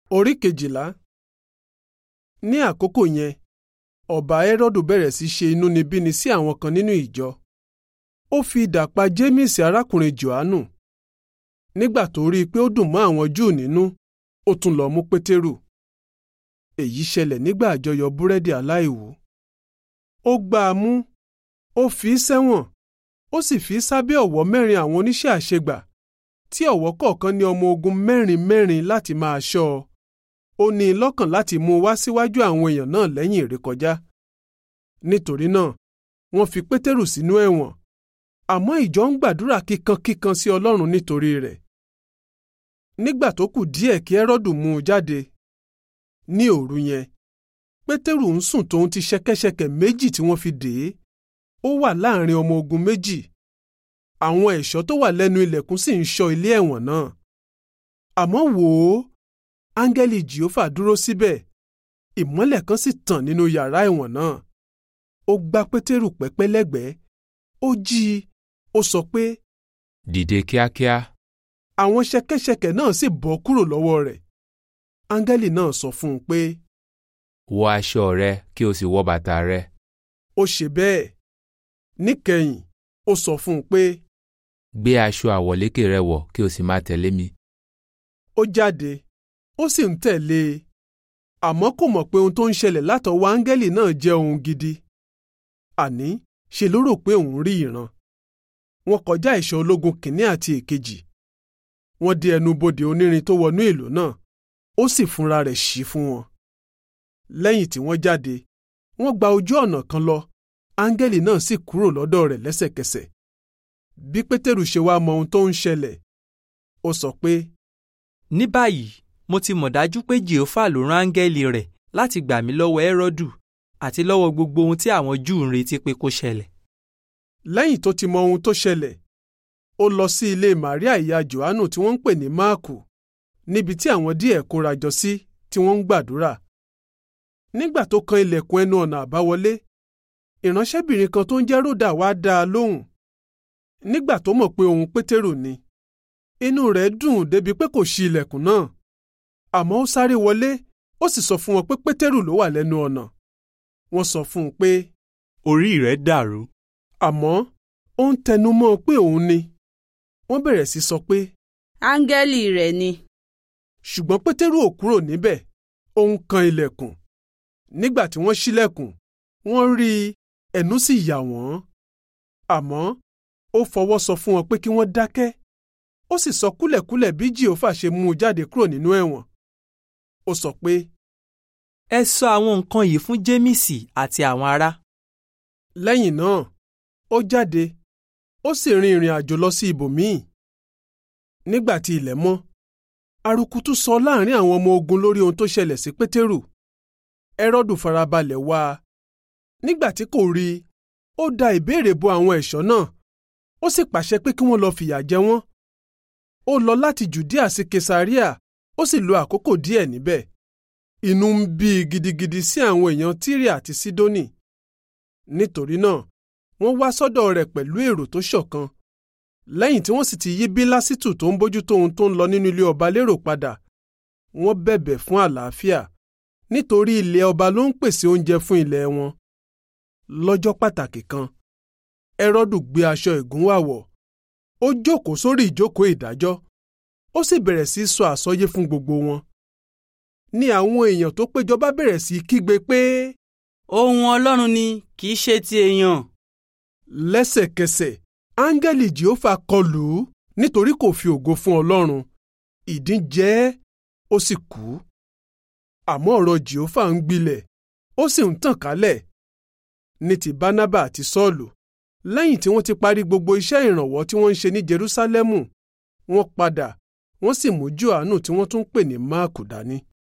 Orí kejìlá. Ní àkókò yẹn, ọba Hẹ́rọ́dù bẹ̀rẹ̀ sí ṣe inúnibíni sí àwọn kan nínú ìjọ. Ó fi idà pa Jémísì arákùnrin Jòhánù. Nígbà tó rí i pé ó dùn mọ́ àwọn Júù nínú, ó tún lọ mú Pétérù. Èyí ṣẹlẹ̀ nígbà àjọyọ̀ búrẹ́dì aláìwú. Ó gbá a mú, ó fi í sẹ́wọ̀n, ó sì fi í sábẹ́ ọ̀wọ́ mẹ́rin àwọn oníṣẹ́ àṣegbà tí ọ̀wọ́ kọ̀ọ̀kan ní ọmọ ogun mẹ́rin mẹ́rin láti máa ṣọ́ ọ. Ó ní i lọ́kàn láti mú un wá síwájú àwọn èèyàn náà lẹ́yìn ìrékọjá. Nítorí náà, wọ́n fi Pétérù sínú ẹ̀wọ̀n, àmọ́ ìjọ ń gbàdúrà kíkankíkan sí Ọlọ́run nítorí rẹ̀. Nígbà tó kù díẹ̀ kí Hẹ́rọ́dù mú un jáde, ní òru yẹn, Pétérù ń sùn tóun ti ṣẹ̀kẹ̀ṣẹ̀kẹ̀ méjì tí wọ́n fi dè é. Ó wà láàrin ọmọ ogun méjì. Àwọn ẹ̀ṣọ́ tó wà lẹ́nu ilẹ̀kùn sì ń ṣọ́ ilé ẹ̀wọ̀n náà. Àmọ́ wò ó, áńgẹ́lì Jèhófà dúró síbẹ̀, ìmọ́lẹ̀ kan sì tàn nínú yàrá ẹ̀wọ̀n náà. Ó gbá Pétérù pẹ́pẹ́ lẹ́gbẹ̀ẹ́, ó jí i, ó sọ pé, Dìde kíákíá. àwọn ṣẹ̀kẹ̀ṣẹ̀kẹ̀ náà sì bọ́ kúrò lọ́wọ́ rẹ̀. Áńgẹ́lì náà sọ fún un pé, Wọ aṣọ rẹ kí o sì wọ bàtà rẹ. ó ṣe bẹ́ẹ̀. Níkẹyìn, ó sọ fún un pé, Gbé aṣọ àwọ̀lékè rẹ wọ̀ kí o sì máa tẹ̀lé mi. ó jáde, ó sì ń tẹ̀lé e. Àmọ́ kò mọ̀ pé ohun tó ń ṣẹlẹ̀ látọwọ́ áńgẹ́lì náà jẹ́ ohun gidi. Àní, ṣe ló rò pé òun rí ìran. Wọ́n kọjá ìṣọ́ ológun kìnní àti èkejì. Wọ́n dé ẹnu bodè onírin tó wọnú ìlú náà, ó sì fúnra rẹ̀ ṣí fún wọn. Lẹ́yìn tí wọ́n jáde, wọ́n gba ojú ọ̀nà kan lọ, áńgẹ́lì náà sì kúrò lọ́dọ̀ rẹ̀ lẹ́sẹ̀kẹsẹ̀. Bí Pétérù ṣe wá mọ ohun tó ń ṣẹlẹ̀, ó sọ pé, ní báyìí mo ti mọ̀ dájú pé jèhófà ló rán áńgẹ́lì rẹ̀ láti gbà mí lọ́wọ́ ẹ́rọ́dù àti lọ́wọ́ gbogbo ohun tí àwọn júù ń retí pé kó ṣẹlẹ̀. lẹ́yìn tó ti mọ ohun tó ṣẹlẹ̀ ó lọ sí ilé Màríà ìyá Jòhánù tí wọ́n ń pè ní Máàkù níbi tí àwọn díẹ̀ kóra jọ sí tí wọ́n ń gbàdúrà. nígbà tó kan ilẹ̀kùn ẹnu ọ̀nà àbáwọlé ìránṣẹ́bìnrin kan tó ń jẹ́ Ródà wá dá a lóhùn. nígbà tó mọ̀ pé òun Pétérù ni inú rẹ̀ dùn débi pé kò ṣí ilẹ̀kùn náà àmọ́ ó sáré wọlé ó sì sọ fún wọn pé Pétérù ló wà lẹ́nu ọ̀nà. wọ́n sọ fún un pé orí rẹ̀ dàrú. àmọ́ ó ń tẹnu mọ́ ọ pé òun ni. wọ́n bẹ̀rẹ̀ sí sọ pé áńgẹ́lì rẹ̀ ni. ṣùgbọ́n pétérù ò kúrò níbẹ̀ ó ń kan ilẹ̀kùn. nígbà tí wọ́n ṣílẹ̀kùn wọ́n rí i ẹ̀nú sì yà wọ́n. àmọ́ ó fọwọ́ sọ fún wọn pé kí wọ́n dákẹ́. ó sì sọ kúlẹ̀kúlẹ̀ bí jìhófà ṣe mú un jáde kúrò nínú ẹ̀wọ̀n. ó sọ pé ẹ sọ àwọn nǹkan yìí fún jémísì àti àwọn ará. lẹ́yìn náà ó jáde ó sì rin ìrìn àjò lọ sí ibòmíì. nígbà tí ilẹ̀ mọ́ arukutu sọ láàrin àwọn ọmọ ogun lórí ohun tó ṣẹlẹ̀ sí pétérù. ẹ́rọ́dù farabalẹ̀ wá a. nígbà tí kò rí i ó da ìbéèrè bo àwọn ẹ̀ṣọ́ náà ó sì pàṣẹ pé kí wọ́n lọ fìyà jẹ wọ́n. ó lọ láti jùdíà sí kesaria ó sì lo àkókò díẹ̀ níbẹ̀. inú ń bí i gidigidi sí àwọn èèyàn tírì àti sídónì. nítorí náà wọ́n wá sọ́dọ̀ rẹ̀ pẹ̀lú èrò tó ṣọ̀kan. lẹ́yìn tí wọ́n sì ti yí bílásítù tó ń bójútó ohun tó ń lọ nínú ilé ọba lérò padà wọ́n bẹ̀bẹ̀ fún àlàáfíà nítorí ilé ọba ló ń pèsè oúnjẹ fún ilẹ̀ wọn. lọ́jọ́ pàtàkì kan ẹrọ́dù gbé aṣọ ìgúnwàwọ̀ ó jókòó sórí ìjókòó ìdájọ́ ó sì bẹ̀rẹ̀ sí í sọ àsọyé fún gbogbo wọn. ní àwọn èèyàn tó péjọ bá bẹ̀rẹ̀ sí í kígbe pé ohun ọlọ́run ni kì í ṣe ti èèyàn. lẹ́sẹ̀kẹsẹ̀ áńgẹ́lì jehova kọlù ú nítorí kò fi ògo fún ọlọ́run ìdín jẹ ẹ́ ó sì kú. àmọ́ ọ̀rọ̀ jehova ń gbilẹ̀ ó sì ń tàn kálẹ̀. ní ti bánábà àti sọ́ọ̀lù lẹ́yìn tí wọ́n ti parí gbogbo iṣẹ́ ìrànwọ́ tí wọ́n ń ṣe ní jerúsálẹ́mù wọ́n padà wọ́n sì mú jòhánù tí wọ́n tún pè ní máàkù dání.